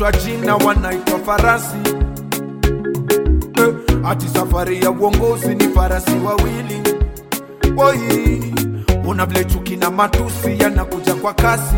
wamebadilishwa jina wanaitwa farasi eh, ati safari ya uongozi ni farasi wawili Woi, una vile chuki na matusi yanakuja kwa kasi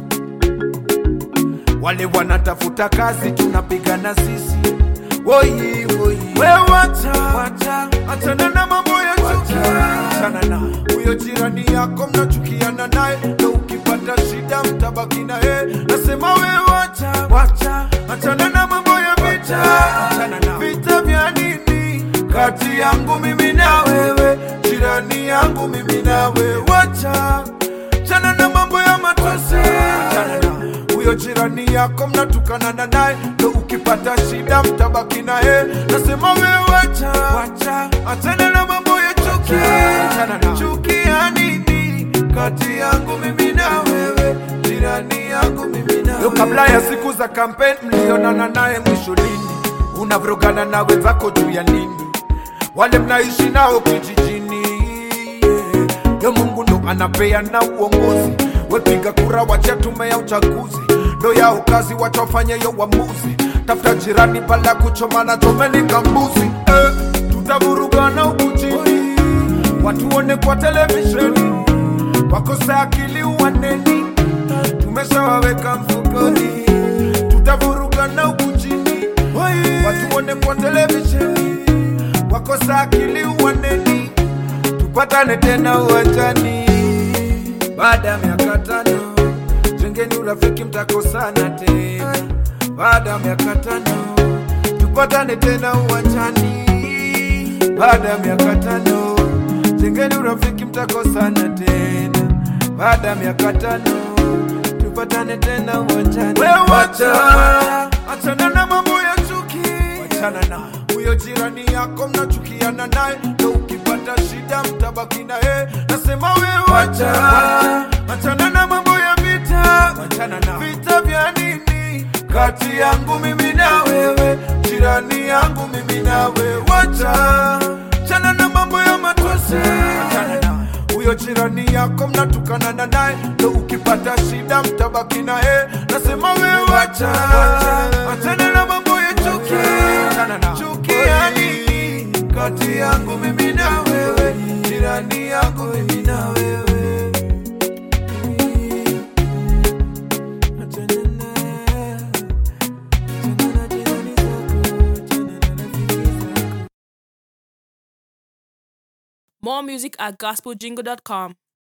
wale wanatafuta kazi tunapigana sisi Woi, woi. We wacha, wacha, achana na mambo ya chuki achana na huyo jirani yako mnachukiana naye na ukipata shida mtabaki naye nasema we wacha, wacha, achana na mambo ya vita achana na vita vya nini kati yangu mimi na wewe jirani yangu mimi na wewe wacha chana na mambo ya matusi achana na huyo jirani yako mnatukanana naye ndo ukipata shida mtabaki naye nasema we wacha wacha achana na mambo ya chuki achana na chuki ya nini kati yangu mimi na wewe jirani yangu mimi na wewe kabla ya siku za kampeni mlionana naye mwisho lini unavrogana na wenzako juu ya nini wale mnaishi nao kijijini yeah. yo mungu ndo anapeana uongozi wepiga kura wacha tume ya uchaguzi ndo yao kazi wachafanye yo uamuzi tafuta jirani pale ya kuchomana chomeni kambuzi eh, tutavurugana huku chini watuone kwa televisheni wakosa akili uwaneni tumeshawaweka mfukoni tutavurugana huku chini watuone kwa televisheni wakosa akili uwaneni tupatane tena uwanjani baada ya miaka tano jengeni urafiki mtakosana tena baada ya miaka tano tupatane tena uwanjani baada ya miaka tano jengeni urafiki mtakosana tena baada ya miaka tano tupatane tena uwanjani we wacha achana na mambo ya chuki wachana na huyo jirani yako mnachukiana naye ndo ukipata shida mtabaki naye nasema we wacha achana na mambo ya vita wachana na vita vya nini kati yangu mimi na wewe jirani yangu mimi na wewe wacha chana na mambo ya matusi achana na huyo jirani yako mnatukanana naye ndo ukipata shida mtabaki naye nasema we wacha achana na mambo ya chuki achana na chuki ya nini kati yangu mimi na wewe jirani yangu mimi na wewe Achana na- achana na jirani zako, achana na rafiki zako. More music at gospeljingle.com.